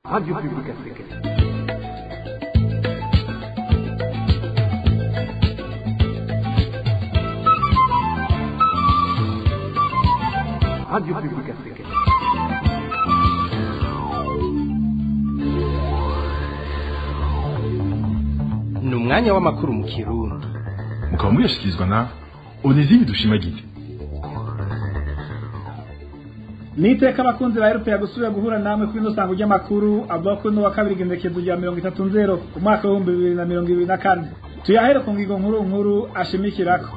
Radio Publique Africaine. Radio Publique Africaine. ni umwanya w'amakuru mu kirundi mukaba muyashyikirizwa na onezime dushimagize niteka abakunzi ba erupe gusubira guhura namwe kuri ino sango ry'amakuru avuga ko n'uwa kabiri igendekezo rya mirongo itatu nzero umwaka w'ibihumbi bibiri na mirongo ibiri na kane tuyahere ku ngingo nkuru nkuru ashimikirako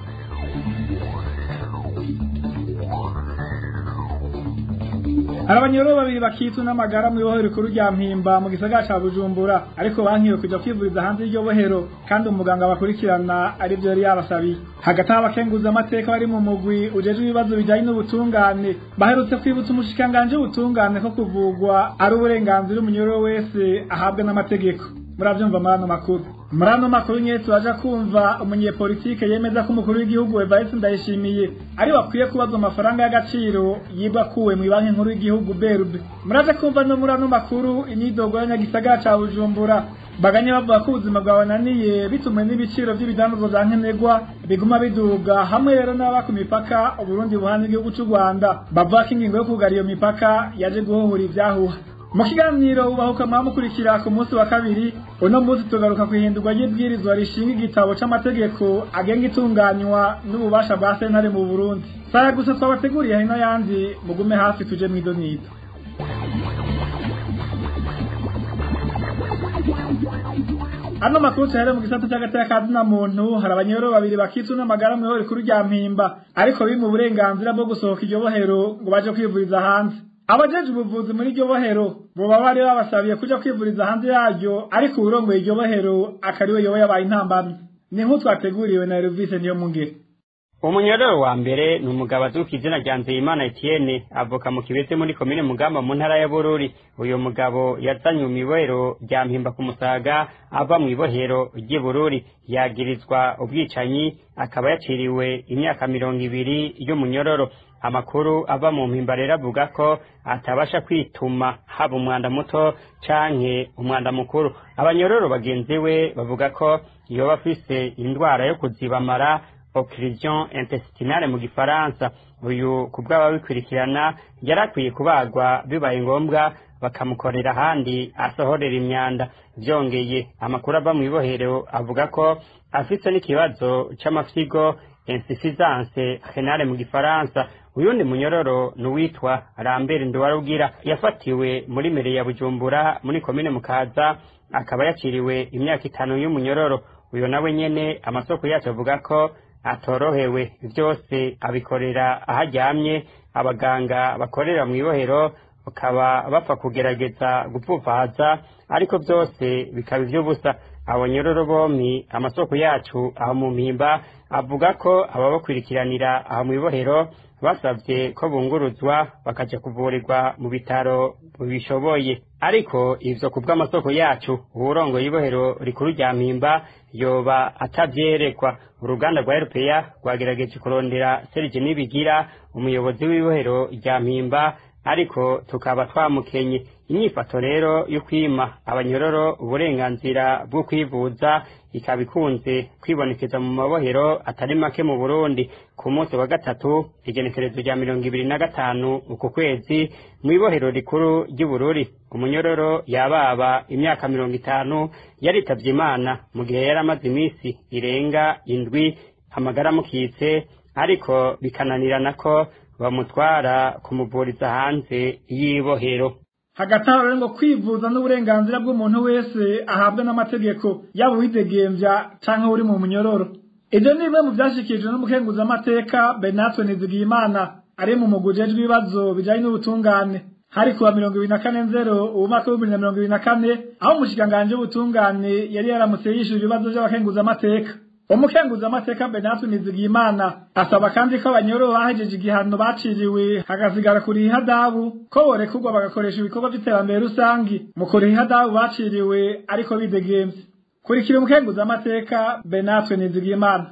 hari abanyoro babiri bakitwa n'amagara mu ibohero rikuru rya mpimba mu gisagara ca bujumbura ariko bankiwe kuja kwivuriza hanze y'iryo bohero kandi umuganga bakurikirana ari vyo yari yabasabiye hagati aho abakenguza amateka bari mu mugwi ujejwe ibibazo bijanye n'ubutungane baherutse kwibutsa umushikiranganji w'ubutungane ko kuvugwa ari uburenganzira umunyoro wese ahabwa n'amategeko muravyumva muri ano makuru muri ano makuru nyene turaja kumva umunyepolitike yemeza ko umukuru w'igihugu Evariste Ndayishimiye ari wakwiye kubazwa amafaranga y'agaciro yibwa kuwe mu banki nkuru y'igihugu BRB muraje kumva no muri ano makuru imyidogo y'abanyagisagara ca Bujumbura baganye bavuga ko ubuzima bwabananiye bitumwe n'ibiciro vy'ibidandazwa vya nkenerwa biguma biduga hamwe rero n'ababa ku mipaka Uburundi buhana igihugu c'u Rwanda bavuga ko ingingo yo kugara iyo mipaka yaje guhohora ivyahuha mu kiganiro ubahuka mukurikira ku munsi wa kabiri uno munsi tugaruka ku ihindurwa ry'ibwirizwa rishinga igitabo c'amategeko agenga itunganywa n'ububasha bwa sentare mu burundi saya gusa twabateguriye hino yandi mugume hafi tuje mw'idonido ano makuru tuhere mu gisata cy'agateka ka zina muntu hari abanyoro babiri bakitswe n'amagara mu ihoro rikuru rya mpimba ariko biri mu burenganzira bwo gusohoka iryo bohero ngo baje kwivuriza hanze abajeje ubuvuzi muri iryo bohero boba bari babasabiye kuja kwivuriza hanze yaryo ariko uwurongoye iryo bohero akariwe yoba yabaye intambamyi ni nk'u twateguriwe na Elvise niyo mungere umunyororo wa mbere ni umugabo azuka izina rya nzeyimana etienne avoka mu kibese muri komine mugamba mu ntara ya bururi uyu mugabo yazanye mu ibohero rya mpimba ku musaga ava mu ibohero ry'i bururi yagirizwa ubwicanyi akaba yaciriwe imyaka mirongo ibiri y'umunyororo amakuru ava mu mpimba rero avuga ko atabasha kwituma haba umwanda muto canke umwanda mukuru abanyororo bagenzi we bavuga ko yoba afise indwara yo kuzibamara occlusion intestinale mu gifaransa uyu ku bw'ababikurikirana yari akwiye kubagwa bibaye ngombwa bakamukorera ahandi asohorera imyanda vyongeye amakuru ava mu ibohero avuga ko afise n'ikibazo c'amafyigo insuffisance renale mu gifaransa uyundi munyororo ni uwitwa rambere nduwarugira yafatiwe muri mere ya bujumbura muri komine mukaza akaba yaciriwe imyaka itanu y'umunyororo uyu nawe nyene amasoko yacu avuga ko atorohewe vyose abikorera aho aryamye abaganga bakorera mu ibohero bakaba bapfa kugerageza gupfufaza ariko byose bikaba ivy'ubusa abanyororo bompi amasoko yacu aho mu mpimba avuga ko ababakurikiranira aho mu ibohero basabye ko bunguruzwa bakaja kuvurirwa mu bitaro bishoboye ariko ivyo ku bw'amasoko yacu uwurongoye ibohero rikuru rya mpimba yoba atavyerekwa uruganda rwa erupeya rwagerageje kurondera serije nibigira umuyobozi w'ibohero rya mpimba ariko tukaba twamukenye inyifato rero yo kwima abanyororo uburenganzira bwo kwivuza ikaba ikunze kwibonekeza mu mabohero atari make mu burundi ku munsi wa gatatu igenekerezo rya mirongo ibiri na gatanu uku kwezi mu ibohero rikuru ry'ubururi umunyororo yababa imyaka mirongo itanu yaritavye imana mu gihe yari amaze iminsi irenga indwi amagara amukitse ariko bikananirana ko bamutwara kumuvuriza hanze y'ibohero hagati aho rero ngo kwivuza n'uburenganzira bw'umuntu wese ahabwa n'amategeko yaba uwidegemvya canke uri mu munyororo ivyo ni bimwe mu vyashikirijwe n'umukenguzamateka benatwe nizigiyimana ari mu mugwi ujejwe ibibazo bijanye n'ubutungane hari kuwa mirongo ibiri na kane nzero ubu mwaka w'ibihumbi na mirongo ibiri na kane aho umushikiranganji w'ubutungane yari yaramutse yishura ibibazo vy'abakenguzamateka umukenguzamateka benatu nizigiyimana asaba kandi ko abanyororo bahejeje igihano baciriwe hagasigara kuriha ihadabu ko borekurwa bagakoresha ibikorwa vy'iterambere rusangi mu kuriha ihadabu baciriwe ariko bidegemvye kurikira umukenguzamateka benatwe nizigiyimana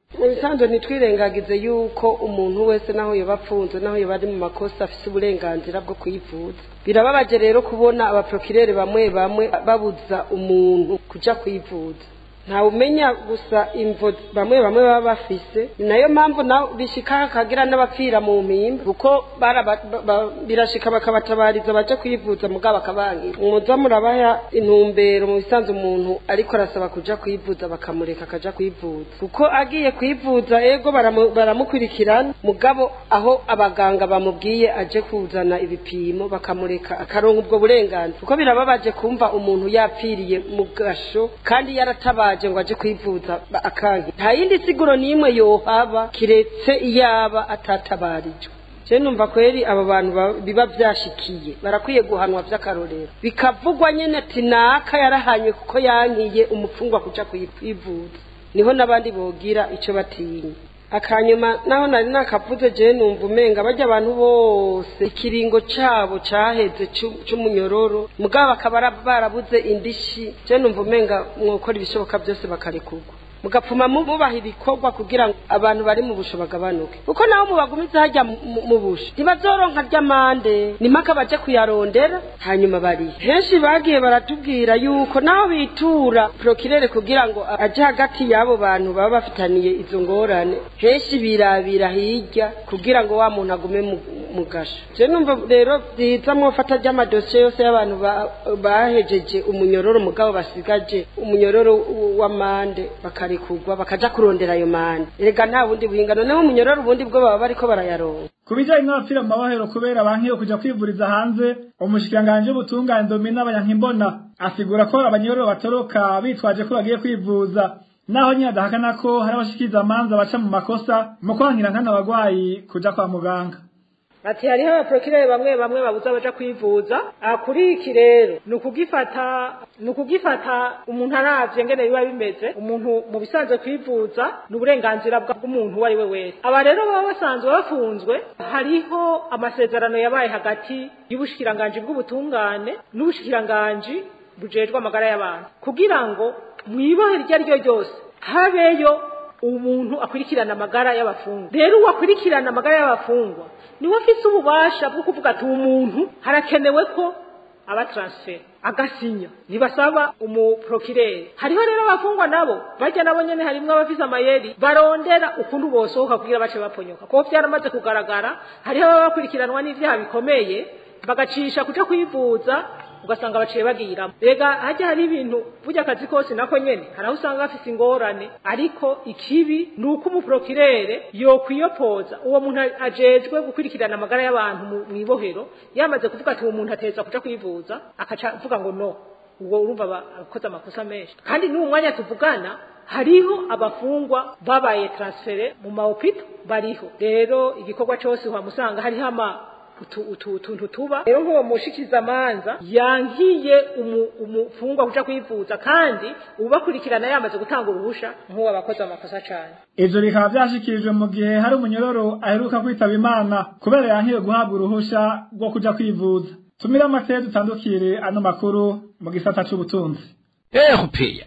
mu bisanzwe ntitwirengagize yuko umuntu wese naho yoba apfunzwe naho yoba ari mu makosa afite uburenganzira bwo kwivuza birababaje rero kubona abaprokirere bamwe bamwe babuza umuntu kuja kwivuza ntawumenya gusa imvo bamwe bamwe baba bafise ni nayo mpamvu nawe bishika hakagira n'abapfira mu mpimba kuko baraba- ba- ba- birashika bakabatabariza baje kwivuza mugabo bakabangira muza murabaha intumbero mu bisanzwe umuntu ariko arasaba kuja kwivuza bakamureka akaja kwivuza kuko agiye kwivuza ego baramu- baramukurikirana mugabo aho abaganga bamubwiye aje kuzana ibipimo bakamureka akaronka ubwo burenganzira kuko birababaje kumva umuntu yapfiriye mu gasho kandi yaratabaje ngo aje kwivuza ba- akanki nta yindi siguro n'imwe yohaba kiretse iyaba atatabarijwe je numva kweri abo bantu ba- biba vyashikiye barakwiye guhanwa vy'akarorero bikavugwa nyene ati naka yarahanywe kuko yankiye umupfungwa kuja kwivuza niho n'abandi bogira ico batinya akanyuma naho nari nakavuze je numva umenga barya abantu bose ikiringo cabo caheze c'u- c'umunyororo mugabo bakaba bara- barabuze indishi je numva umenga mwokora ibishoboka byose bakarekurwa mugapfuma mu- mubaha ibikorwa kugira ngo abantu bari mu busho bagabanuke kuko naho mubagumiza hajya mu- mu- mu busho ntibazoronka ry'amande nimaka baje kuyarondera hanyuma bari henshi bagiye baratubwira yuko naho bitura prokirere kugira ngo aje hagati y'abo bantu baba bafitaniye izo ngorane henshi birabira hirya kugira ngo wa muntu agume mu- mu gasho je numva rero byiza mwofata ry'amadosiye yose y'abantu ba- bahejeje umunyororo mugabo basigaje umunyororo w'amande bakarekurwa bakaja kurondera ayo mande erega nta bundi buhinga noneho umunyororo ubundi bwo baba bariko barayaronka ku bijyanye n'abapfira mu mabohero kubera banki yo kujya kwivuriza hanze umushikiranganji w'ubutungane domina abanyankimbona asigura ko abanyororo batoroka bitwaje ko bagiye kwivuza naho nyine adahakana ko hari abashikiriza amanza baca mu makosa mu kwankira nkana abagwayi kuja kwa muganga ati hariho abaprokirere bamwe bamwe babuza baja kwivuza aha kuri iki rero ni ukugifata ni ukugifata umuntu aravye ngene biba bimeze umuntu mu bisanzwe kwivuza ni uburenganzira bwa- bw'umuntu uwo ari we wese aba rero baba basanzwe bafunzwe hariho amasezerano yabaye hagati y'ubushikiranganji bw'ubutungane n'ubushikiranganji bujejwe amagara y'abantu kugira ngo mwibohe iryo ari ryo ryose habeyo umuntu akurikirana amagara y'abafungwa rero uwakurikirana amagara y'abafungwa niwe afise ububasha bwo kuvuga ati uwo muntu harakenewe ko aba transfer agasinya ntibasaba umuprokirere hariho rero abafungwa nabo bajya nabo nyene harimwo abafise amayeri barondera ukuntu bosohoka kugira bace baponyoka kuko vyaramaze kugaragara hariho ababa bakurikiranwa n'ivyaha bikomeye bagacisha kuja kwivuza ugasanga baciye bagiramo rega hajya hari ibintu burya akazi kose nako nyene hari aho usanga bafise ingorane ariko ikibi ni uko umuprokirere yokwiyopoza uwo muntu ajejwe gukurikirana amagara y'abantu mu- mw'ibohero yamaze kuvuga ati uwo muntu ateza kuja kwivuza akaca avuga ngo no ubwo urumva aba- akoze amakosa menshi kandi n'uwo mwanya tuvugana hariho abafungwa babaye transfere mu mahopito bariho rero igikorwa cose uhamusanga hariho ama utu utu utuntu tuba rero nk'uwo mushikirizamanza yankiye umu- umufungwa kuja kwivuza kandi ubakurikirana yamaze gutanga uruhusha nk'uwo abakoze amakosa cane ivyo bikaba vyashikirijwe mu gihe hari umunyororo aheruka kwitaba imana kubera yankiwe guhabwa uruhusha rwo kuja kwivuza tumire amateye dutandukire ano makuru mu gisata c'ubutunzi erupeya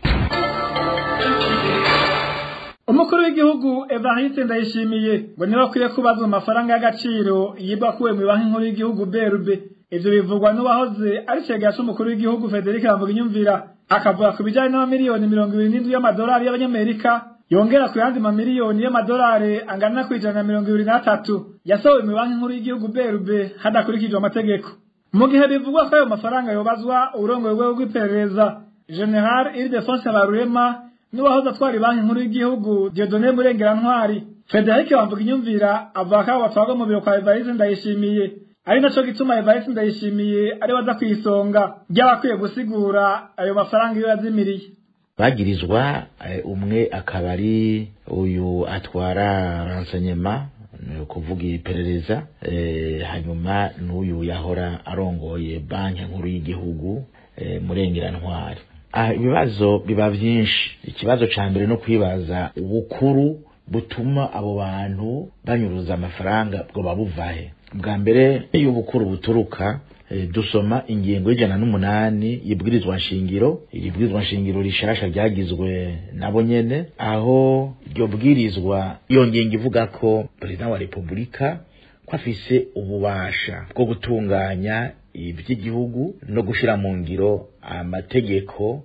umukuru w'igihugu evariste ndayishimiye ngo niba akwiye kubazwa amafaranga y'agaciro yibwa akuwe mu banki nkuru y'igihugu brb ivyo bivugwa n'uwahoze ari cegera c'umukuru w'igihugu federike bamvuginyumvira akavuga ku bijanye n'amamiliyoni mirongo ibiri n'indwi y'amadolari y'abanyamerika yongera ku yandi mamiliyoni y'amadolari angana ku ijana na mirongo ibiri n'atatu yasohowe mu banki nkuru y'igihugu brb hadakurikijwe amategeko mu gihe bivugwa ko ayo mafaranga yobazwa uburongoye bwego bw'iperereza general ildefonse barurema n'uwahoze atwara banki nkuru y'igihugu Dieudonné Murengerantwari Frederic Bamvuga inyumvira avuga ko abo batwarwa mu biro kwa Evariste Ndayishimiye ari naco gituma Evariste Ndayishimiye ari waza kwisonga ry'abakwiye gusigura ayo mafaranga iyo yazimiriye bagirizwa eh, umwe akaba ari uyu atwara renseignement ni ukuvuga iperereza eh, hanyuma n'uyu yahora arongoye banki nkuru y'igihugu eh, murengerantwari ah, ibibazo biba vyinshi ikibazo ca mbere no kwibaza ubukuru butuma abo bantu banyuruza amafaranga bwoba buvahe bwa mbere iyo ubukuru buturuka eh, dusoma ingingo y'ijana n'umunani y'ibwirizwa nshingiro iri bwirizwa nshingiro rishasha ryagizwe nabo nyene aho iryo bwirizwa iyo ngingo ivuga ko perezida wa repubulika ko afise ububasha bwo gutunganya iby'igihugu no gushira mu ngiro amategeko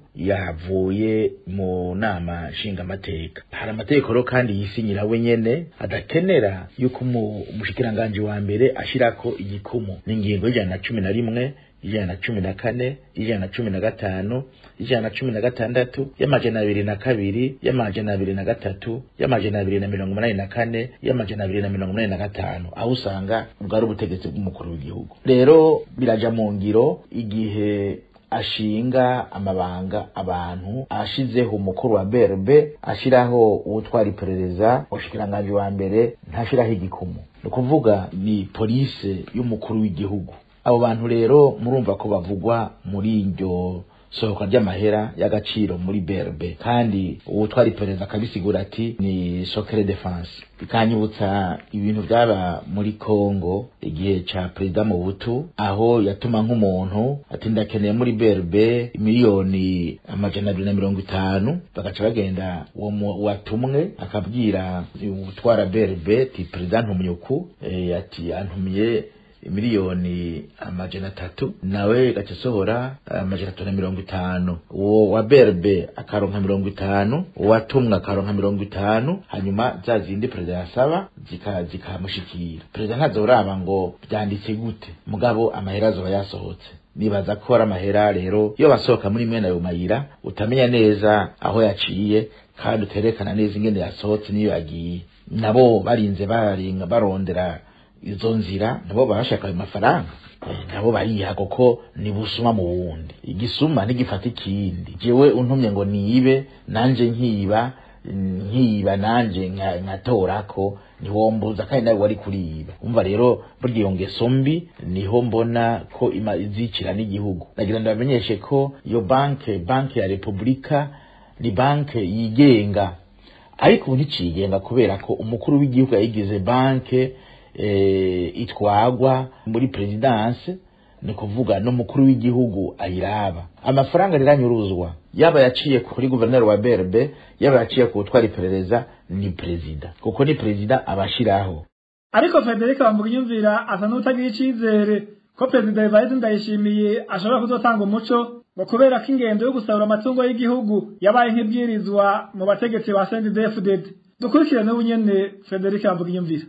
yavuye mu nama nshingamateka hari amategeko rero kandi yisinyira we nyene adakenera yuko umu- umushikiranganji wa mbere ashirako igikumu n'ingingo y'ijana na cumi na rimwe ijana na cumi na kane ijana na cumi na gatanu ijana na cumi na gatandatu y'amajana abiri na kabiri y'amajana abiri na gatatu y'amajana abiri na mirongo umunani na kane y'amajana abiri na mirongo umunani na gatanu aho usanga bwari ubutegetsi bw'umukuru w'igihugu rero biraja mu ngiro igihe ashinga amabanga abantu ashizeho umukuru wa BRB ashiraho uwutwara iperereza umushikiranganji wa mbere ntashiraho igikumu ni ukuvuga ni polise y'umukuru w'igihugu abo bantu rero murumva ko bavugwa muri iryo sohoka ry'amahera y'agaciro muri BRB kandi uwutwara iperereza akabisigura ati ni socre defense bikanyibutsa ibintu byaba muri Congo igihe ca perezida Mobutu aho yatuma nk'umuntu ati ndakeneye muri BRB miliyoni amajana abiri na mirongo itanu bagaca bagenda uwo mu- watumwe akabwira utwara BRB ati perezida ntumyuku eh, ati antumiye miliyoni amajana atatu nawe gaca asohora amajana atatu na mirongo itanu uwo wa berbe akaronka mirongo itanu uwatumwa akaronka mirongo itanu hanyuma za zindi perezida yasaba zika- zikamushikira perezida ntazoraba ngo byanditse gute mugabo amahera azoba yasohotse nibaza ko ari amahera rero iyo basohoka muri mwene ayo mayira utamenya neza aho yaciye kandi uterekana neza ingene yasohotse n'iyo yagiye nabo barinze baringa barondera izo nzira nabo barashaka ayo mafaranga Eh, nabo bariha kuko ni busuma mu wundi igisuma ntigifata ikindi jewe untumye ngo nibe nanje nkiba nkiba nanje nka- nkatorako ntiwombuza kandi nawe wari kuriba umva rero burya iyo ngeso mbi niho mbona ko ima izicira n'igihugu nagira ndabamenyeshe ko iyo banke banke ya repubulika ni banke yigenga ariko ubu nticigenga kubera ko umukuru w'igihugu yayigize banke eh, itwagwa muri perezidanse ni kuvuga n'umukuru w'igihugu ayiraba amafaranga riranyuruzwa yaba yaciye kuri guverineri wa berbe yaba yaciye ku gutwara iperereza ni perezida kuko ni perezida abashiraho ariko Frederic Bambugiyumvira asa n'utagira icizere ko perezida Evariste Ndayishimiye ashobora kuzotanga umuco ngo kubera ko ingendo yo gusarura amatungo y'igihugu yabaye nk'ibwirizwa mu bategetsi ba CNDD-FDD dukurikirane ubunyene Frederic Bambugiyumvira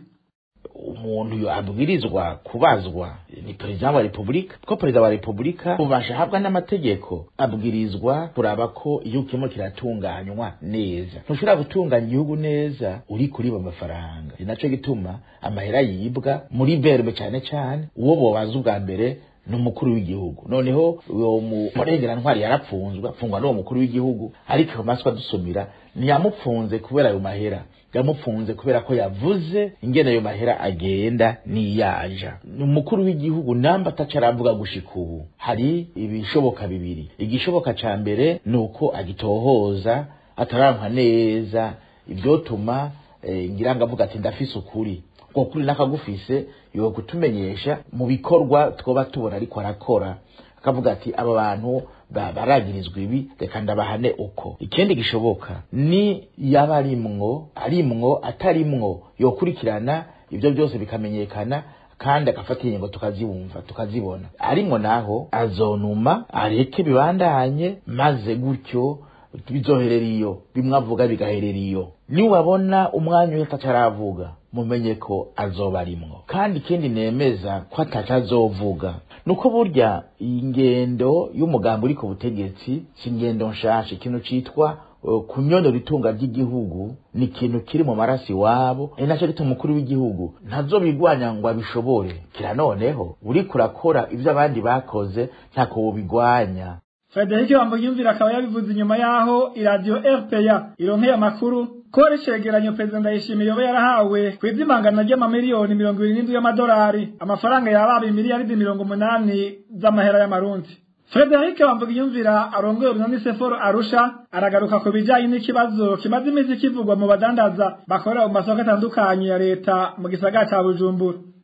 umuntu abwirizwa kubazwa ni perezida wa repubulika ko perezida wa repubulika ubasha ahabwa n'amategeko abwirizwa kuraba ko igihugu kirimo kiratunganywa neza ntushobora gutunganya igihugu neza uri kuriba amafaranga ni naco gituma amahera yibwa muri berbe cyane cyane uwo bobaza ubwa mbere ni umukuru w'igihugu noneho uwo murengera ntwari yarapfunzwe apfungwa n'uwo mukuru w'igihugu ariko ayo maswa dusumira ntiyamupfunze kubera ayo mahera yamupfunze kubera ko yavuze ingene ayo mahera agenda niyaja ni umukuru w'igihugu namba ataca aravuga gushika ubu hari ibishoboka bibiri igishoboka ca mbere ni uko agitohoza atarankwa neza ivyotuma eh, ngira ngo avuga ati ndafise ukuri uko kuri nakagufise yo kutumenyesha mu bikorwa twoba tubona ariko arakora akavuga ati aba bantu ba- baragirizwa ibi reka ndabahane uko ikindi gishoboka ni yaba arimwo arimwo atarimwo yokurikirana ibyo byose bikamenyekana kandi agafata ingingo tukazibumva tukazibona arimwo naho azonuma areke bibandanye maze gutyo bizoherera iyo bimwe avuga bigaherera iyo niwabona umwanya uhita ataravuga mumenye ko azoba arimwo kandi ikindi nemeza ko ataca azovuga nuko burya iyi ngendo y'umugambi uri ku butegetsi si ingendo nshasha ikintu citwa uh, kunyonora itunga ry'igihugu ni ikintu kiri mu maraso iwabo ni nacyo gituma umukuru w'igihugu ntazobigwanya ngo abishobore kira noneho uriko urakora ivyo abandi bakoze ntako wobigwanya Frederic Bambugiyumvira akaba yabivuze inyuma yaho iradiyo RPA ironkeye amakuru ko ari icegeranyo perezida Ndayishimiye yoba yarahawe ku ivyimangana ry'amamiliyoni mirongo ibiri n'indwi y'amadolari amafaranga yababa imiliyaridi mirongo umunani z'amahera y'amarundi Frederic Bambugiyumvira arongoye urunani Seforo Arusha aragaruka ku bijanye n'ikibazo kimaze iminsi kivugwa mu badandaza bakorera mu masoko atandukanye ya leta mu gisagara ca Bujumbura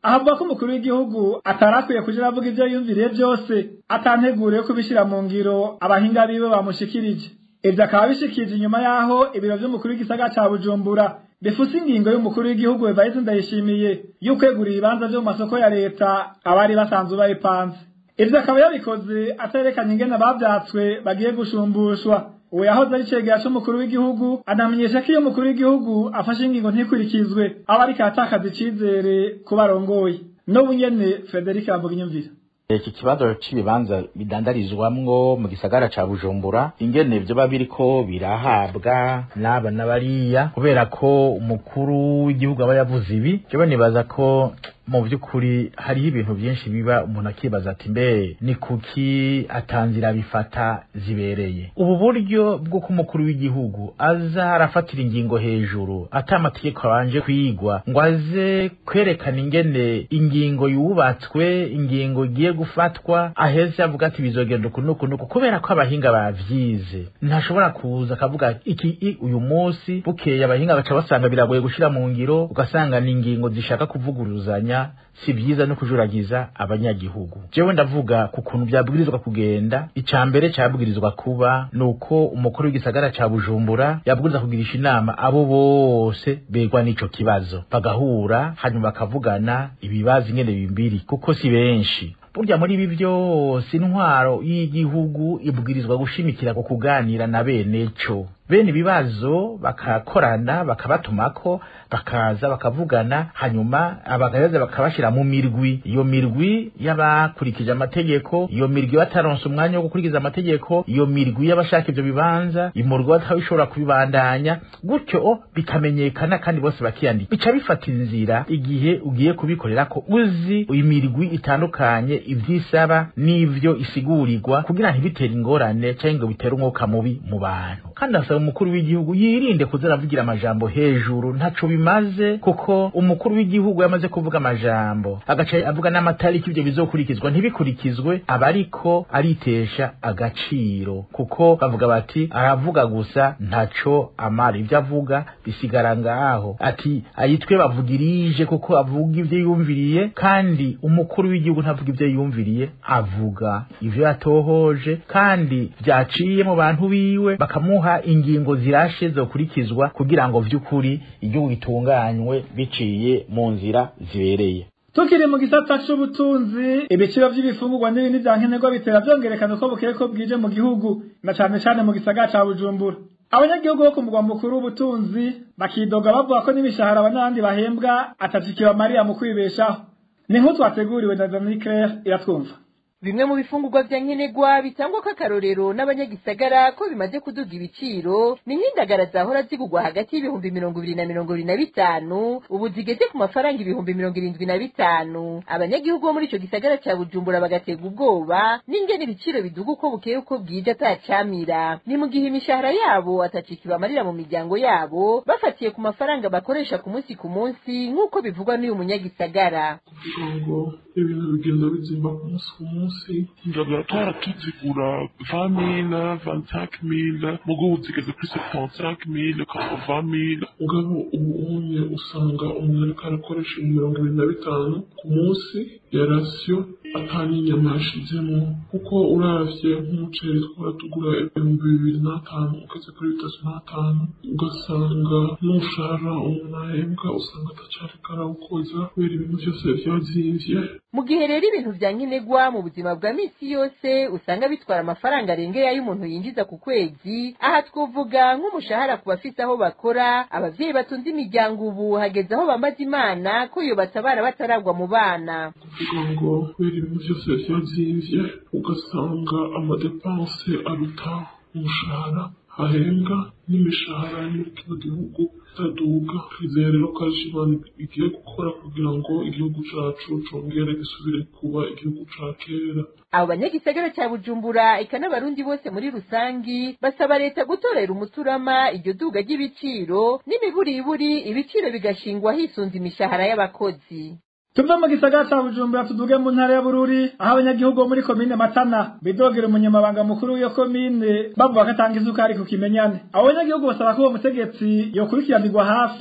ahavuga ko umukuru w'igihugu atarakwiye kuja avuga ivyo yumviriye vyose atanteguriye kubishira mu ngiro abahinga biwe bamushikirije ivyo akaba bishikije inyuma yaho ibiro vy'umukuru w'igisagara ca bujumbura bifuse ingingo y'umukuru w'igihugu evariste ndayishimiye y'ukwegura ibibanza vyo mu masoko ya leta abari basanzwe bayipanze ivyo akaba yabikoze aterekanye ingene bavyatswe bagiye gushumbushwa uwo yahoze ari cegera c'umukuru w'igihugu anamenyesha ko iyo umukuru w'igihugu afashe ingingo ntikurikizwe aba ariko aratakaza icizere ku barongoye n'ubu nyene frederic yamvuga inyumvira iki kibazo c'ibibanza bidandarizwamwo mu gisagara ca bujumbura ingene vyoba biriko birahabwa n'aba na bariya kubera ko umukuru w'igihugu aba yavuze ibi jewe nibaza ko mu by'ukuri hariho ibintu byinshi biba umuntu akibaza ati mbe ni kuki atanzira bifata zibereye ubu buryo bw'uko umukuru w'igihugu aza arafatira ingingo hejuru ata amategeko abanje kwigwa ngo aze kwerekana ingene ingingo yubatswe ingingo igiye gufatwa aheze avuga ati bizogenda uku n'uku n'uku kubera ko abahinga bavyize ntashobora kuza akavuga iki i uyu munsi bukeye abahinga baca basanga biragoye gushira mu ngiro ugasanga ni ingingo zishaka kuvuguruzanya si byiza no kujuragiza abanyagihugu jewe ndavuga ku kuntu byabwirizwa kugenda ica mbere cyabwirizwa kuba nuko umukuru w'igisagara ca bujumbura yabwirizwa kugirisha inama abo bose begwa n'ico kibazo bagahura hanyuma bakavugana ibibazo ingene bimbiri kuko si benshi burya muri ibi byose intwaro y'igihugu ibwirizwa gushimikira ku kuganira na bene co bene ibibazo bakakorana bakabatumako bakaza bakavugana hanyuma abagaheza bakabashira mu mirwi iyo mirwi y'abakurikije amategeko iyo mirwi bataronse umwanya wo gukurikiza amategeko iyo mirwi y'abashaka ivyo bibanza imurwi batabishobora kubibandanya gutyo bikamenyekana kandi bose bakiyandika bica bifata inzira igihe ugiye kubikorera ko uzi imirwi itandukanye ivyisaba n'ivyo isigurirwa kugira ntibitere ingorane cyangwa ngo bitere umwuka mubi mu bantu kandi asaba umukuru w'igihugu yirinde kuza aravugira amajambo hejuru ntaco bimaze kuko umukuru w'igihugu yamaze kuvuga amajambo agaca avuga n'amatariki ivyo bizokurikizwa ntibikurikizwe aba ariko aritesha agaciro kuko bavuga bati aravuga gusa ntaco amara ivyo avuga bisigara ngaho ati ayitwe bavugirije kuko avuga ivyo yumviriye kandi umukuru w'igihugu ntavuga ivyo yumviriye avuga ivyo yatohoje kandi vyaciye mu bantu biwe bakamuha ingingo zirashe zokurikizwa kugira ngo vy'ukuri igihugu gitunganywe biciye mu nzira zibereye tukiri mu gisata c'ubutunzi ibiciro vy'ibifungurwa n'ibindi vya nkenerwa bitera vyongerekana uko bukeye ko bwije mu gihugu na cane cane mu gisagara ca bujumbura abanyagihugu bo ku mugwa mukuru w'ubutunzi bakidoga bavuga ko n'imishahara abanandi bahembwa atatikibamariya mu kwibeshaho ni nk'utu wateguriwe na Dominique Claire iratwumva bimwe mu bifungurwa vya nkenerwa bitangwa k'akarorero n'abanyagisagara ko bimaze kuduga ibiciro ni nk'indagara zahora zigurwa hagati y'ibihumbi mirongo ibiri na mirongo ibiri na bitanu ubu zigeze ku mafaranga ibihumbi mirongo irindwi na bitanu abanyagihugu bo muri ico gisagara ca bujumbura bagaterwa ubwoba n'ingene ibiciro biduga uko bukeye uko bwije atacamira ni mu gihe imishahara yabo atacika ibamarira mu miryango yabo bafatiye ku mafaranga bakoresha ku munsi ku munsi nk'uko bivugwa n'uyu munyagisagara kugira ngo ibintu bigenda bizimba ku munsi ku munsi indagara twara tuzigura vingt mille vingt cinq mille mugo ubu zigeze kuri septante cinq mille quatre mille mugabo ubu unye usanga umuntu ariko arakoresha mirongo ibiri na bitanu ku munsi ya rasiyo ataninyama yashizemo kuko uravye nk'umuceri twara tugura ibihumbi bibiri n'atanu ugeze kuri bitatu n'atanu ugasanga n'umushahara umuntu ahembwa usanga atacariko arawukoza kubera ibintu vyose vyazimvye mu gihe rero ibintu vya nkenerwa mu buzima bwa misi yose usanga bitwara amafaranga arengeye ay'umuntu yinjiza ku kwezi aha twovuga nk'umushahara ku bafise aho bakora abavyeyi batunze imiryango ubu hageze aho bamaze imana ko iyo batabara bataragwa mu bana kuvuga ngo kubera ibintu vyose vyazimvye ugasanga amadepanse aruta umushahara ahembwa n'imishahara yo muri kino gihugu itaduga twizeye rero ko ari imana igiye gukora kugira ngo igihugu cacu congere gisubire kuba igihugu ca kera abo banyagisagara ca bujumbura eka n'abarundi bose muri rusangi basaba leta gutorera umuturama iryo duga ry'ibiciro n'imiburiburi ibiciro bigashingwa hisunze imishahara y'abakozi tuve mu gisagara ca bujumbura tuduge mu ntara ya bururi aho abanyagihugu bo muri komine matana bidogera umunyamabanga mukuru w'iyo komine bavuga ko atanga isukari ku kimenyane abo banyagihugu basaba ko uwo mutegetsi yokurikiranirwa hafi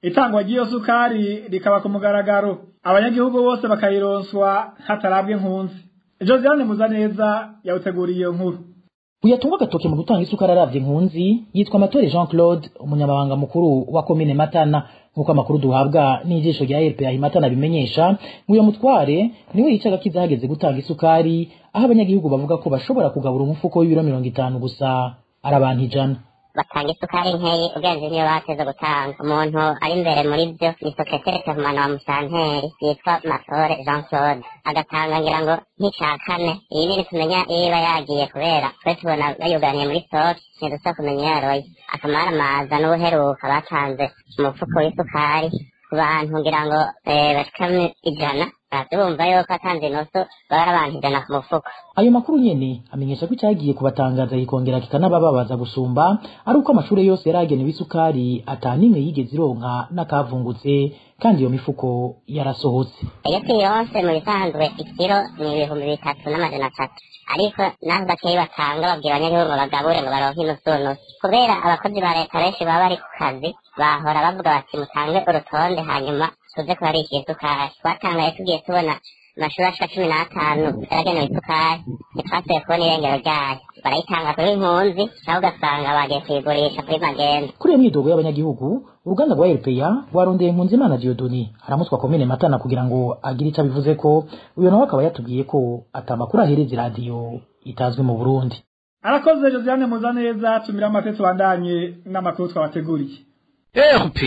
itangwa ry'iyo sukari rikaba ku mugaragaro abanyagihugu bose bakayironswa hatarabwe nkunzi josiane muzaneza yawuteguriye iyo nkuru uyatunga agatoke mu gutanga isukari aravye nkunzi yitwa amatore jean claude umunyamabanga mukuru wa komine matana nk'uko amakuru duhabwa n'ijisho rya rpa matana bimenyesha ngo uyo mutware niwe yicaga kiza hageze gutanga isukari aho abanyagihugu bavuga ko bashobora kugabura umufuko w'ibiro mirongo itanu gusa ari abantu ijana batanga isukari nkeyi ugenze niyo bateze gutanga umuntu ari imbere muri byo ni sekreteri kavumana wa musanteri yitwa masore jean claude agatanga ngira ngo nk'ica kane iyi nini tumenya iyo iba yagiye kubera twe tubona bayuganiye muri stoke ntidusa kumenya iyo yaroye akamara amaza n'ubuheruka batanze umufuko w'isukari ku bantu ngira ngo bashika ijana bumva yuko atanze inoso baba abantu ijana ku mufuko ayo makuru nyene amenyesha ko icyagiye kubatangaza kikongera kikanabababaza gusumba ari uko amashuri yose yaragenewe isukari atanimwe yigeze ironka n'akavungutse kandi iyo mifuko yarasohotse iyo tuyonse mu bisanzwe ikiro ni ibihumbi bitatu n'amajana atatu ariko naho bakeyi batanga babwira abanyagihugu ngo bagabure ngo baronke inusu nusu kubera abakozi ba leta benshi baba bari ku kazi bahora bavuga bati mutange urutonde hanyuma tuze kubarishira isukari twatangaye tugiye tubona amashuri ashika cumi n'atanu yaragenewe isukari ntitwasubiye kubona irengero ryayo barayitanga kuri impunzi nawe ugasanga bagiye kuyigurisha kuri magenda kuri iyo myidogo y'abanyagihugu uruganda rwa rpa rwarondeye impunzi imana diodoni aramutswa komine matana kugira ngo agire icyo abivuze ko uyu nawe akaba yatubwiye ko atamakuru ahereza iradiyo itazwi mu burundi arakoze josiane muzaneza tumira amate tubandanye n'amakuru twabateguriye rpa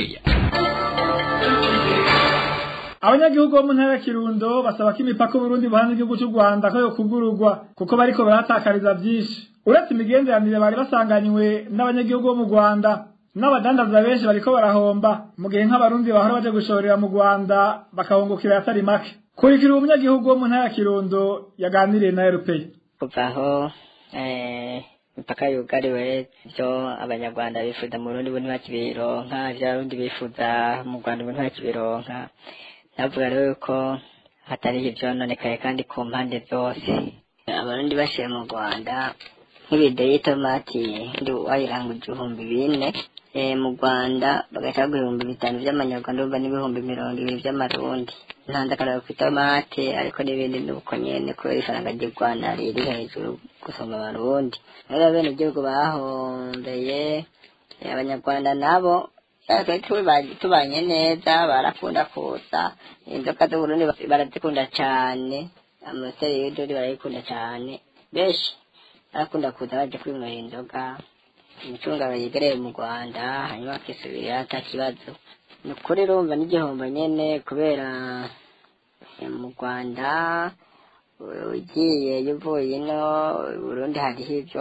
abanyagihugu bo mu ntara ya kirundo basaba ko imipaka uburundi buhanze igihugu cy'u rwanda ko yokugururwa kuko bariko barahatakariza byinshi uretse imigenderanire bari basanganywe n'abanyagihugu bo mu rwanda n'abadandaza benshi bariko barahomba mu gihe nk'abarundi bahora baje gushorera mu rwanda bakahungukira yatari make kurikira uwo munyagihugu wo mu ntara ya kirundo yaganiriye na erupeyi kuva aho imipaka yugariwe ibyo abanyarwanda bifuza mu burundi bo ntibakibironka ibyo abarundi bifuza mu rwanda bo ntibakibironka navuga rero yuko hatari ivyononekaye kandi ku mpande zose abarundi bashiye mu rwanda nk'ibido y'itomati ndi wayiranga igihumbi bine mu rwanda bagahita baguha ibihumbi bitanu vy'amanyarwanda urumva n'ibihumbi mirongo ibiri vy'amarundi ntanze akararo ku itomati ariko n'ibindi nuko nyene kubera ifaranga ry'u rwanda riri hejuru gusumba abarundi rero bene igihugu bahombeye abanyarwanda nabo tubanye neza barakunda kuza inzoka z'uburundi barazikunda cane amaseri y'idori barayikunda cane benshi barakunda kuza baje kwinywera inzoga imicungano yegereye mu rwanda hanyuma bakisubirira ata kibazo ni ukuri rumva n'igihombo nyene kubera mu rwanda ugiye uvuye ino burundi hariho ivyo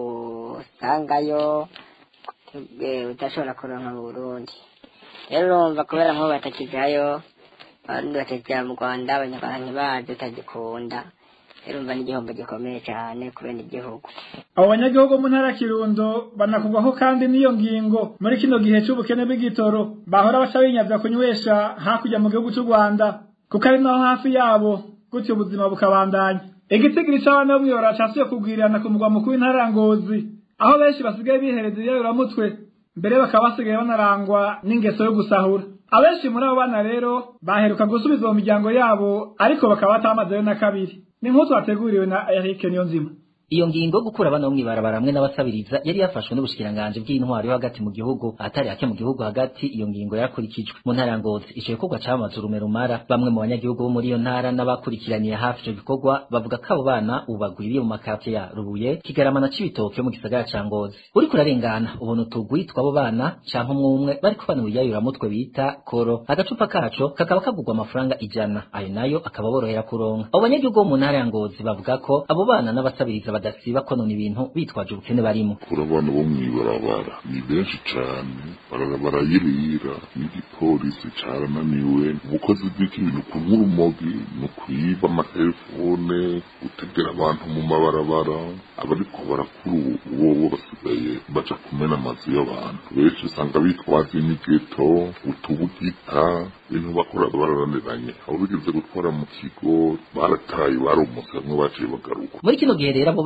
usangayo udashobora kuronka mu burundi rero urumva kubera nk'ubu batakijayo abarundi batakija mu rwanda abanyarwanda ntibazi utagikunda rero urumva n'igihombo gikomeye cyane kubera igihugu abo banyagihugu mu ntara ya kirundo banakugwaho kandi n'iyo ngingo muri kino gihe c'ubukene bw'igitoro bahora baca binyavya kunywesha hakurya mu gihugu c'u rwanda kuko ari naho hafi yabo gutyo ubuzima bukabandanya igitigiri c'abana bo mw'ibara casuye kugwirirana ku mugwa mukuru w'intara ya ngozi aho benshi basigaye bihereza iyabiramutwe mbere bakaba basigaye banarangwa n'ingeso yo gusahura abenshi muri abo bana rero baheruka gusubiza mu miryango yabo ariko bakaba batamazeyo na kabiri ni nk'utu wateguriwe na Eric Niyonzima iyo ngingo yo gukura abana bo mw'ibarabara hamwe n'abasabiriza yari yafashwe n'ubushikiranganje bw'intwaro yo hagati mu gihugu ahatari hake mu gihugu hagati iyo ngingo yarakurikijwe mu ntara ya ngozi ico gikorwa camaze urume rumara bamwe mu banyagihugu bo muri iyo ntara n'abakurikiraniye hafi ico gikorwa bavuga ko abo bana ubu bagwiriye mu makate ya rubuye kigarama na cibitoke yo mu gisagara ca ngozi uriko urarengana ubona utugwi tw'abo bana canke umwe umwe bariko banura iyayuramutwe bita koro agacupa kaco kakaba kagurwa amafaranga ijana ayo nayo akaba borohera kuronka abo banyagihugu bo mu ntara ya ngozi bavuga ko abo bana n'abasabiriza badasiba konona ibintu bitwaje ubukene barimo kuri abana bo mw'ibarabara ni benshi cane barayirira n'igipolisi carananiwe ubukozi bw'ibintu kunywa urumogi ni ukwiba amatelefone gutegera abantu mu mabarabara abariko barakuru uwowo basigaye baja kumena amazu y'abantu benshi usanga bitwaza imigeto utubugita ibintu bakora bararaniranye abo bigeze gutwara mu kigo barataye baromotse bamwe baciye bagaruka muri kino gihe rero abo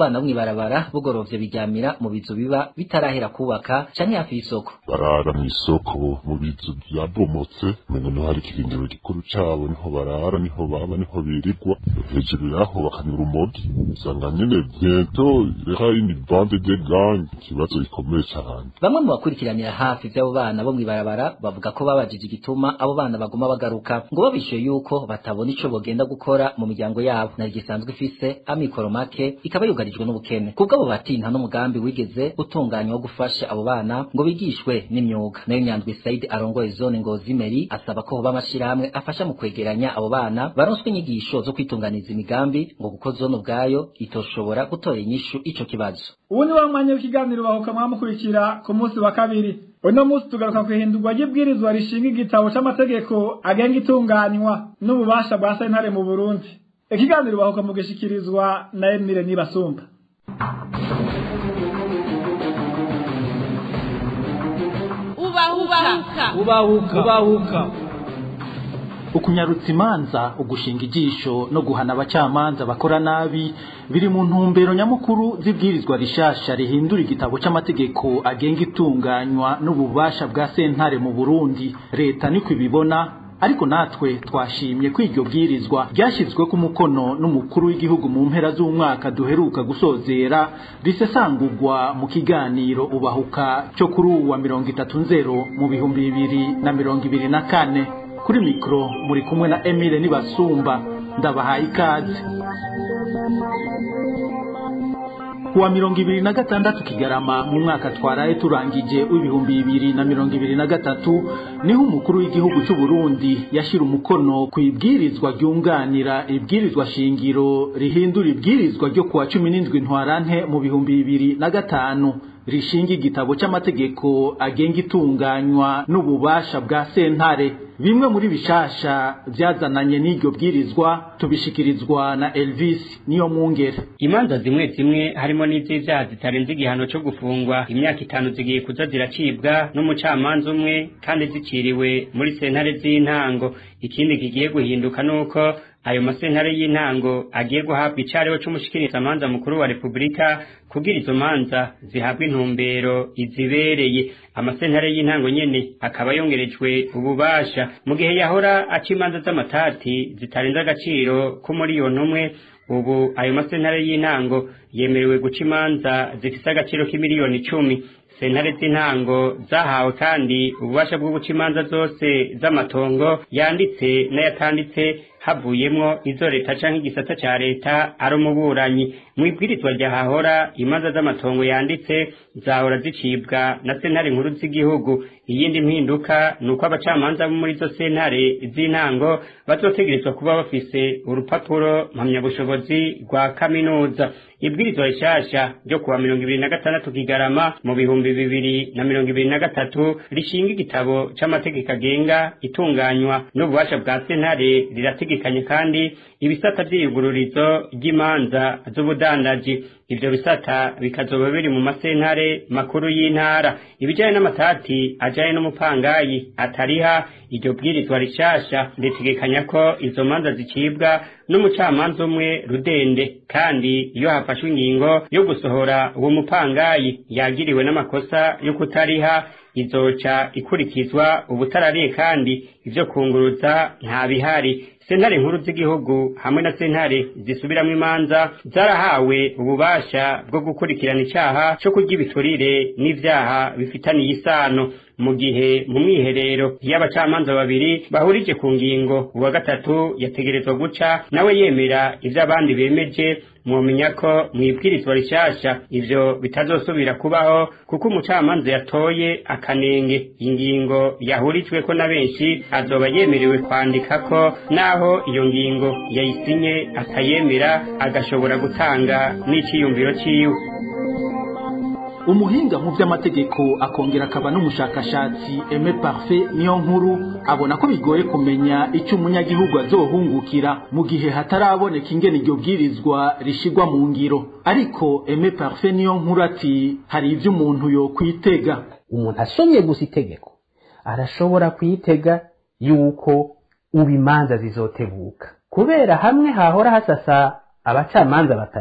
bana bo mw'ibarabara bugorovye biryamira mu bizu biba bitarahera kubaka canke hafi y'isoko barara mw'isoko mu bizu byabomotse umengo niho hari ikirindiro gikuru cabo niho barara niho baba niho birirwa hejuru yaho bakanyura urumogi usanga nyene biento reka ini bande de gang ikibazo gikomeye cane bamwe mu bakurikiranira hafi vy'abo bana bo mw'ibarabara bavuga ko babajije igituma abo bana baguma bagaruka ngo babishuye yuko batabona ico bogenda gukora mu miryango yabo nari gisanzwe ifise amikoro make ikaba yugarijwe n'ubukene kubw'abo bati nta n'umugambi wigeze utunganywa wo gufasha abo bana ngo bigishwe n'imyuga nayo nyandwi saidi arongoye zone ngozi meri asaba ko hoba amashirahamwe afasha mu kwegeranya abo bana baronswe inyigisho zo kwitunganiza imigambi ngo kuko zone ubwayo itoshobora gutora inyishu ico kibazo ubu ni wa mwanya w'ikiganiro bahuka mwamukurikira ku munsi wa kabiri uno munsi tugaruka kwihindurwa ry'ibwirizwa rishinga igitabo c'amategeko agenga itunganywa n'ububasha bwa sentare mu burundi ikiganiro bahuka mu gishikirizwa na emile nibasumba ubahuka ubahuka ubahuka ukunyarutsa imanza ugushinga ijisho no guhana abacamanza bakora nabi biri mu ntumbero nyamukuru z'ibwirizwa rishasha rihindura igitabo c'amategeko agenga itunganywa n'ububasha bwa sentare mu Burundi leta niko ibibona ariko natwe twashimye ko iryo bwirizwa ryashyizwe ku mukono n'umukuru w'igihugu mu mpera z'umwaka duheruka gusozera risesangurwa mu kiganiro ubahuka cyo kuri uwu wa mirongo itatu nzero mu bihumbi bibiri na mirongo ibiri na kane kuri mikoro muri kumwe na emile nibasumba ndabahaye ikaze kuwa mirongo ibiri na gatandatu kigarama mu mwaka twaraye turangije w'ibihumbi bibiri na mirongo ibiri na gatatu niho umukuru w'igihugu cy'u Burundi yashira umukono ku ibwirizwa ryunganira ibwirizwa shingiro rihindura ibwirizwa ryo kuwa cumi n'indwi ntwarante mu bihumbi bibiri na gatanu rishinga igitabo c'amategeko agenga itunganywa n'ububasha bwa sentare bimwe muri bishasha byazananye n'iryo bwirizwa tubishikirizwa na Elvis niyo mwungere imanza zimwe zimwe harimo n'iz'ivyaha zitarenze igihano co gufungwa imyaka itanu zigiye kuza ziracibwa n'umucamanza umwe kandi ziciriwe muri sentare z'intango ikindi kigiye guhinduka nuko ayo masentare y'intango agiye guhabwa icariho c'umushikirizamanza mukuru wa repubulika kugira izo manza zihabwa intumbero izibereye amasentare y'intango nyene akaba yongerejwe ububasha mu gihe yahora aca imanza z'amatati zitarenze agaciro k'umuriyoni umwe ubu ayo masentare y'intango yemerewe guca imanza zifise agaciro k'imiliyoni icumi sentare z'intango zahawe kandi ububasha bwo guca imanza zose z'amatongo yanditse n'ayatanditse havuyemwo izo leta canke igisata ca leta ari umuburanyi mw'ibwirizwa ryahahora imanza z'amatongo yanditse zahora zicibwa na sentare nkuru z'igihugu iyindi mpinduka ni uko abacamanza bo muri izo sentare z'intango bazotegerezwa kuba bafise urupapuro mpamyabushobozi rwa kaminuza ibwirizwa rishasha ryo kuwa mirongo ibiri na gatandatu kigarama mu bihumbi bibiri na mirongo ibiri na gatatu rishinga igitabo c'amategeko agenga itunganywa n'ububasha bwa sentare rirategekanye kandi ibisata vy'iyugururizo ry'imanza z'ubudandaji ivyo bisata bikazoba biri mu masentare makuru y'intara ibijanye n'amatati ajanye n'umupangayi atariha iryo bwirizwa rishasha ritegekanya ko izo manza zicibwa n'umucamanza umwe rudende kandi iyo hafashwe ingingo yo gusohora uwo mupangayi yagiriwe n'amakosa yo kutariha izoca ikurikizwa ubutarariye kandi ivyo kunguruza nta bihari sentare nkuru z'igihugu hamwe na sentare zisubiramwo imanza zarahawe ububasha bwo gukurikirana icaha co kurya ibiturire n'ivyaha bifitaniye isano mu gihe mu mwiherero iyo abacamanza babiri bahurije ku ngingo uwa gatatu yategerezwa guca nawe yemera ivyo abandi bemeje mwomenya ko mwibwirizwa rishasha ivyo bitazosubira kubaho kuko umucamanza yatoye akanenge ingingo yahurijweko na benshi azoba yemerewe kwandika ko naho iyo ngingo yayisinye akayemera agashobora gutanga n'iciyumviro ciwe umuhinga mu by'amategeko akongera akaba n'umushakashatsi Aime Parfait niyo nkuru abona ko bigoye kumenya icyo umunyagihugu azohungukira mu gihe hataraboneka ingene iryo bwirizwa rishigwa mu ngiro ariko Aime Parfait niyo nkuru ati hari ibyo umuntu yo kwitega umuntu asomye gusa itegeko arashobora kwitega yuko ubu imanza zizotebuka kubera hamwe hahora hasasa abacamanza batatu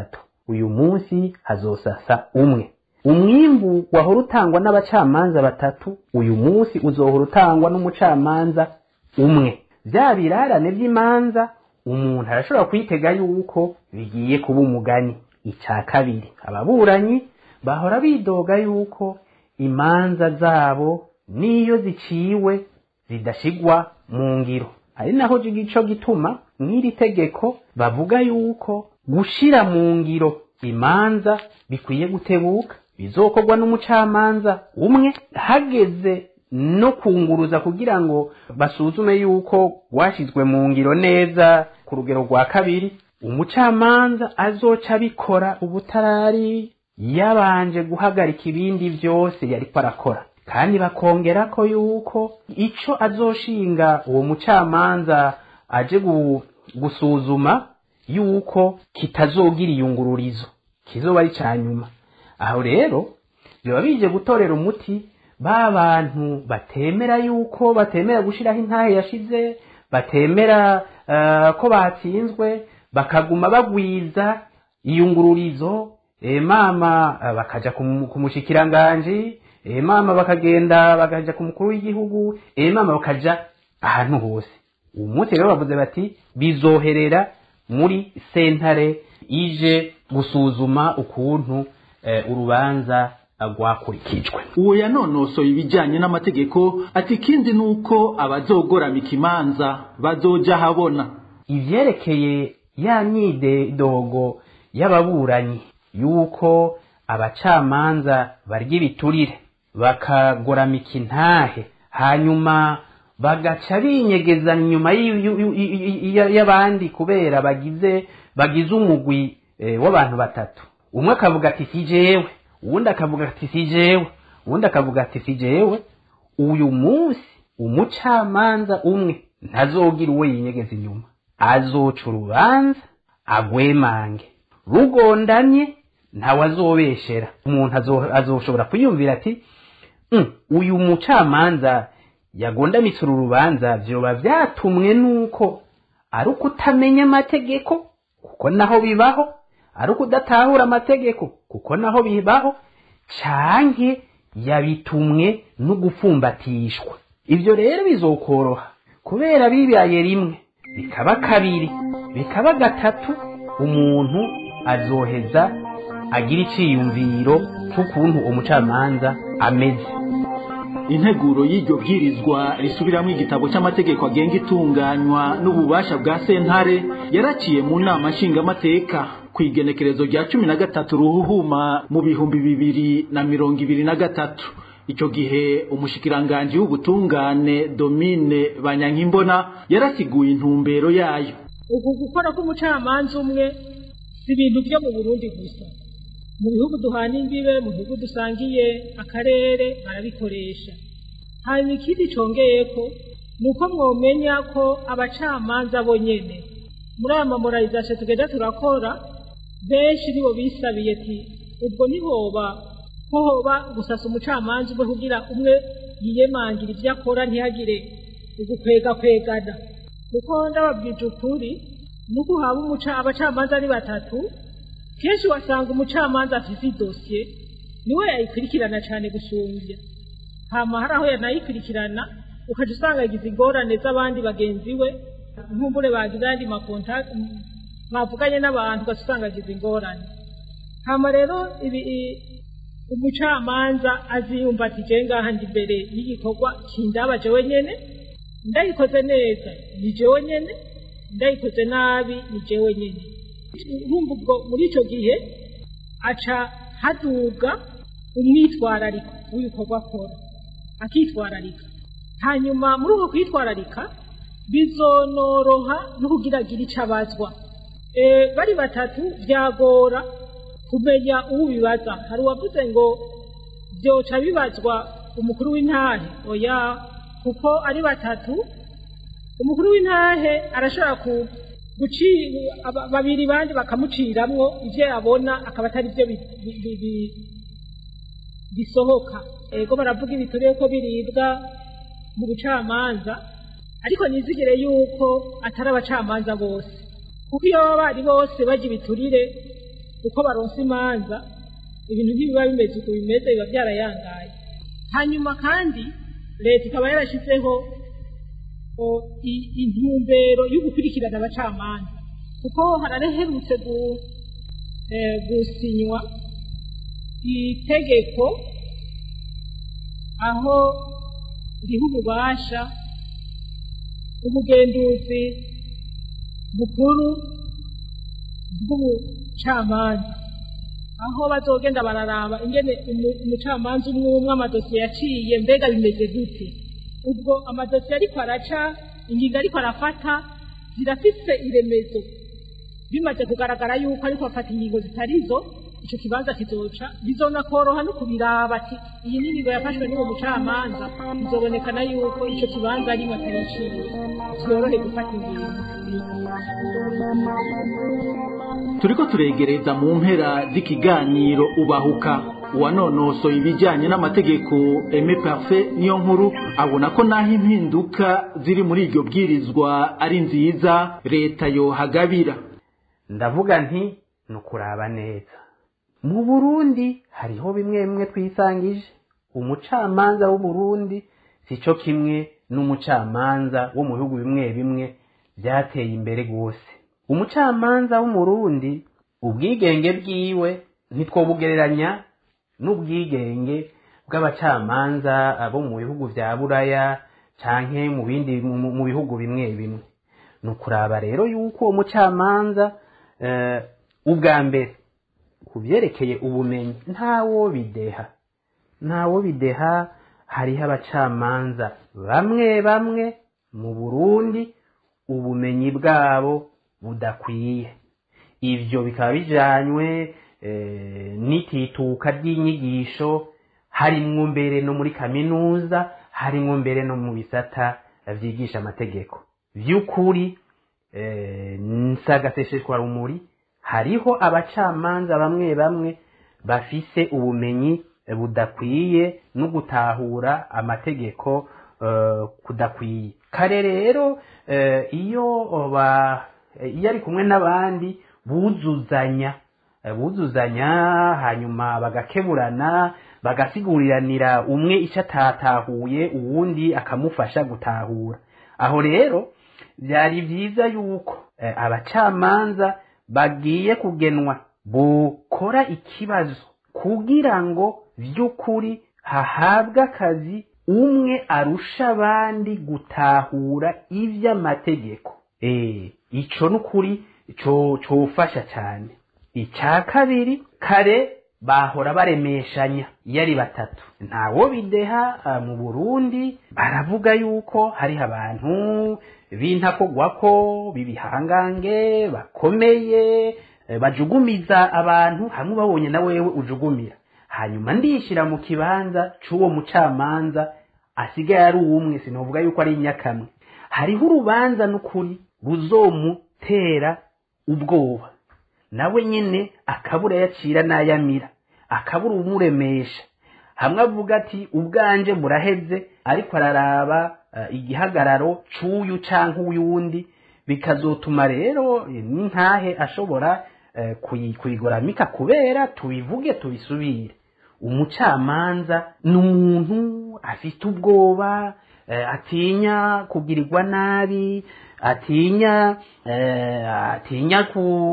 uyu munsi hazosasa umwe umwimbu wahora utangwa n'abacamanza batatu uyu munsi uzohora utangwa n'umucamanza umwe bya birarane by'imanza umuntu arashobora kwitega yuko bigiye kuba umugani icya kabiri ababuranyi bahora bidoga yuko imanza zabo n'iyo ziciwe zidashigwa mu ngiro ari naho gico gituma mw'iri tegeko bavuga yuko gushira mu ngiro imanza bikwiye gutebuka bizokorwa n'umucamanza umwe hageze no kunguruza kugira ngo basuzume yuko rwashyizwe mu ngiro neza ku rugero rwa kabiri umucamanza azoca abikora ubutarari yabanje guhagarika ibindi byose yariko arakora kandi bakongera ko yuko ico azoshinga uwo mucamanza aje gusuzuma yuko kitazogira iyungururizo kizoba ari ca nyuma aho rero biba bije gutorera umuti ba bantu batemera yuko batemera gushiraho intahe yashize batemera uh, ko batsinzwe bakaguma bagwiza iyungururizo e mama uh, bakaja ku mushikiranganji e mama bakagenda bakaja ku mukuru w'igihugu e mama bakaja ahantu hose uwo munsi rero bavuze bati bizoherera muri sentare ije gusuzuma ukuntu eh, urubanza rwakurikijwe uwo yanonosoye ibijyanye n'amategeko ati ikindi ni uko abazogoramika imanza bazoja habona ivyerekeye ya myidogo y'ababuranyi yuko abacamanza barya ibiturire bakagoramika intahe hanyuma bagaca binyegeza inyuma y'abandi kubera bagize bagize umugwi w'abantu batatu umwe akavuga ati si jewe uwundi akavuga ati si jewe uwundi akavuga ati si jewe uyu munsi umucamanza umwe ntazogira uwo yinyegeza inyuma azoca urubanza agwemange rugondanye ntawe azobeshera umuntu azoshobora kwiyumvira ati uyu mucamanza yagondamitse uru rubanza vyoba vyatumwe nuko ari uko utamenya amategeko kuko naho bibaho ari uko udatahura amategeko kuko naho bibaho canke yabitumwe no gufumbatishwa ivyo rero bizokoroha kubera bibaye rimwe bikaba kabiri bikaba gatatu umuntu azoheza agira iciyumviro c'ukuntu umucamanza ameze integuro y'iryo bwirizwa risubiramo igitabo cy'amategeko agenga itunganywa n'ububasha bwa sentare yaraciye mu nama nshingamateka ku igenekerezo rya cumi na gatatu ruhuhuma mu bihumbi bibiri na mirongo ibiri na gatatu icyo gihe umushikiranganji w'ubutungane domine banyankimbona yarasiguye intumbero yayo uku gukora k'umucamanza umwe si ibintu byo mu burundi gusa mu bihugu duhana imbibe mu bihugu dusangiye akarere barabikoresha hanyuma ikindi congeye ko ni uko mwomenya ko abacamanza bo nyene muri aya mamorarizasiyo tugenda turakora benshi nibo bisabiye ati ubwo ntihoba ko hoba gusasa umucamanza umwe kugira umwe yiyemangira ibyo akora ntihagire ugukwegakwegana kuko ndababwije ukuri nuko haba umuca abacamanza ari batatu kenshi wasanga umucamanza afite idosiye niwe yayikurikirana cyane gusumbya hama hari aho yanayikurikirana ukajya usanga yagize ingorane z'abandi bagenzi we nkumbure bagize ayandi makonta mwavuganye n'abantu ugaca usanga yagize ingorane hama rero ibi umucamanza aziyumva ati je ngaha ndi imbere y'igikorwa kindaba jewe nyene ndayikoze neza ni jewe nyene ndayikoze nabi ni jewe nyene urumva ubwo muri icyo gihe aca haduga umwitwarariko w'ibikorwa akora akitwararika hanyuma muri uko kwitwararika bizonoroha no kugira agire icyo abazwa bari batatu byagora kumenya uwo bibaza hari uwavuze ngo byoca bibazwa umukuru w'intahe oya kuko ari batatu umukuru w'intahe arashobora ku babiri bandi bakamuciramwo ibyo yabona akaba atari byo bisohoka ego baravuga ibiturire ko biribwa mu bucamanza ariko nizigire yuko atari abacamanza bose kuko iyo baba bari bose bajya ibiturire uko baronsa imanza ibintu ntibiba bimeze uko bimeze biba byarayangaye hanyuma kandi leta ikaba yarashyizeho o, i- intumbero yo gukurikirana abacamanza kuko haraherutse gu- eh, gusinywa itegeko aho riha ububasha ubugenduzi bukuru bw'ubucamanza aho bazogenda bararaba ingene umu- umucamanza umwe umwe amadosiye yaciye mbega bimeze gute ubwo amadosiye ariko araca ingingo ariko arafata zirafise iremezo bimaze kugaragara yuko ariko afata ingingo zitarizo ico kibanza kizoca bizonakoroha no kubiraba ati iyi ni ingingo yafashwe n'uwo mucamanza bizobonekana yuko ico kibanza arimo atariciye vyorohe gufata ingingo turiko turegereza mu mpera z'ikiganiro ubahuka uwanonosoye ibijyanye n'amategeko Aime Parfait niyo nkuru abona ko naho impinduka ziri muri iryo bwirizwa ari nziza leta yohagabira ndavuga nti ni ukuraba neza mu burundi hariho bimwe bimwe twisangije umucamanza w'uburundi si cyo kimwe n'umucamanza wo mu bihugu bimwe bimwe byateye imbere rwose umucamanza w'umurundi ubwigenge bwiwe ntitwobugereranya n'ubwigenge bw'abacamanza bo mu bihugu bya buraya canke mu bindi mu mu bihugu bimwe bimwe ni ukuraba rero yuko uwo mucamanza eh, ubwa mbere ku byerekeye ubumenyi ntawo bideha ntawo bideha hariho abacamanza bamwe bamwe mu burundi ubumenyi bwabo budakwiye ivyo bikaba bijanywe eh, n'itituka ry'inyigisho harimwo mbere no muri kaminuza harimwo mbere no mu bisata vyigisha amategeko vy'ukuri eh, nsagasesheshwa rumuri hariho abacamanza bamwe bamwe bafise ubumenyi eh, budakwiye no gutahura amategeko eh, kudakwiye kare rero eh, iyo ba eh, iyo ari kumwe n'abandi buzuzanya eh, buzuzanya hanyuma bagakeburana bagasiguriranira umwe icyo atatahuye uwundi akamufasha gutahura aho rero byari byiza yuko eh, abacamanza bagiye kugenwa bukora ikibazo kugira ngo by'ukuri hahabwe akazi umwe arusha abandi gutahura iby'amategeko eh ico n'ukuri co cofasha cyane icya kabiri kare bahora baremeshanya iyo ari batatu ntawo bideha ah, mu burundi baravuga yuko hariho abantu b'intakogwako b'ibihangange bakomeye eh, bajugumiza abantu hamwe babonye na wewe ujugumira hanyuma ndishyira mu kibanza c'uwo mucamanza asigaye ari umwe sinovuga yuko ari inyakamwe hariho urubanza n'ukuri ruzomutera ubwoba nawe nyine akabura yacira n'ayamira akabura umuremesha hamwe avuga ati ubwanje buraheze ariko araraba uh, igihagararo c'uyu canke uyundi bikazotuma rero eh, n'intahe ashobora uh, kuyi- kuyigoramika kubera tubivuge tubisubire umucamanza ni umuntu afite ubwoba eh, atinya kugirirwa nabi atinya eh, atinya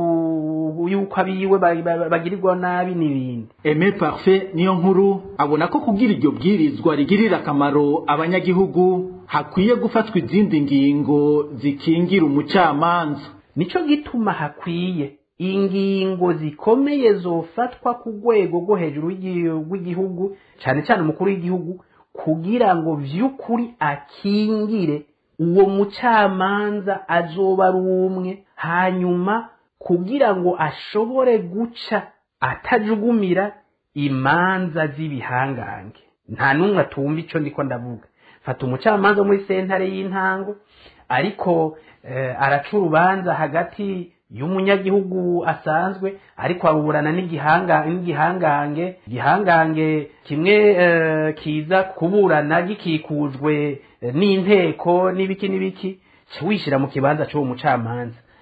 ku yuko abiwe ba- ba- bagirirwa nabi n'ibindi Aime Parfait niyo nkuru abona ko kugira iryo bwirizwa rigirira akamaro abanyagihugu hakwiye gufatwa izindi ngingo zikingira umucamanza nico gituma hakwiye ingingo zikomeye zofatwa ku rwego rwo hejuru w'igi- rw'igihugu cyane cyane umukuru w'igihugu kugira ngo vy'ukuri akingire uwo mucamanza azoba ari umwe hanyuma kugira ngo ashobore guca atajugumira imanza z'ibihangange nta n'umwe atumva ico ndiko ndavuga fata umucamanza wo muri sentare y'intango ariko eh, araca urubanza hagati y'umunyagihugu asanzwe ariko aburana n'igihanga n'igihangange igihangange kimwe eh, kiza kuburana gikikujwe eh, n'inteko n'ibiki n'ibiki ca wishyira mu kibanza c'uwo mucamanza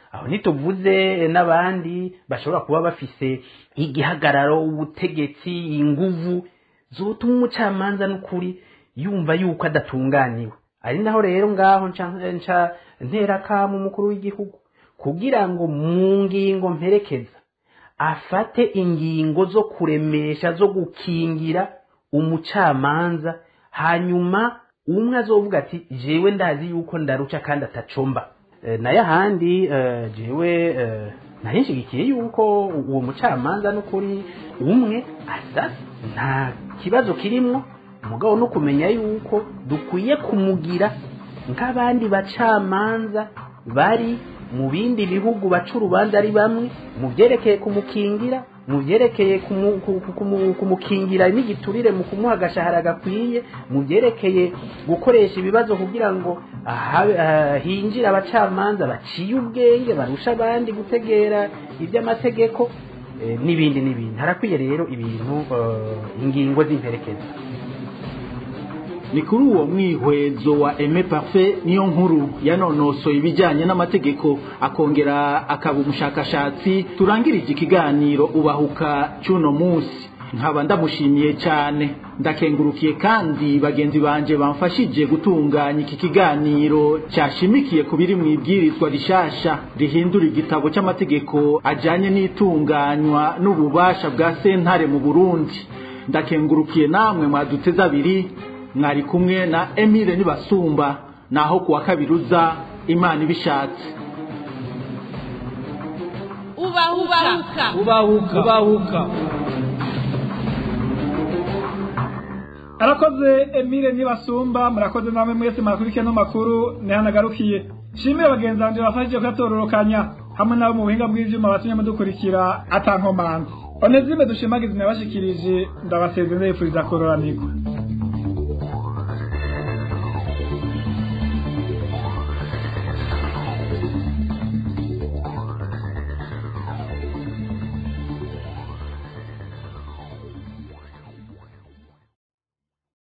aho ntituvuze n'abandi bashobora kuba bafise igihagararo ubutegetsi inguvu zotuma umucamanza n'ukuri yumva yuko adatunganiwe ari naho rero ngaho nca nca ntera kamu umukuru w'igihugu kugira ngo mu ngingo mperekeza afate ingingo zo kuremesha zo gukingira umucamanza hanyuma umwe azovuga ati jewe ndazi yuko ndaruca kandi atacomba e, nayo ahandi e, jewe e, narishigikiye yuko uwo mucamanza n'ukuri umwe asa nta kibazo kirimwo umugabo no kumenya yuko dukwiye kumugira nk'abandi bacamanza bari mu bindi bihugu baca urubanza ari bamwe mu byerekeye kumukingira mu byerekeye kumu- ku- ku- kumu- kumukingira n'igiturire mu kumuha agashahara gakwiye mu byerekeye gukoresha ibibazo kugira ngo aha- ah, hinjire abacamanza baciye ubwenge barusha abandi gutegera iby'amategeko eh, n'ibindi n'ibindi harakwiye rero ibintu eh, ingingo z'imperekeza ni kuri uwo mwihwezo wa Aime Parfait niyo nkuru yanonosoye ibijyanye n'amategeko akongera akaba umushakashatsi turangirije ikiganiro ubahuka cy'uno munsi nkaba ndamushimiye cyane ndakengurukiye kandi bagenzi banje bamfashije gutunganya iki kiganiro cyashimikiye ku biri mu ibwirizwa rishasha rihindura igitabo cy'amategeko ajyanye n'itunganywa n'ububasha bwa sentare mu burundi ndakengurukiye namwe mwaduteze abiri mwari kumwe na Emile Nibasumba naho kuwa kabiri uza Imana ibishatse ubahuka ubahuka ubahuka arakoze Emile Nibasumba murakoze namwe mwese mwakurikiye no makuru nihanagarukiye shimire bagenzi banje bafashije kuyatororokanya hamwe nabo mu buhinga bw'ivyuma batumye mudukurikira atankomanzi onezime dushimagiza nabashikirije ndabasezeye ndabifuriza kororanirwa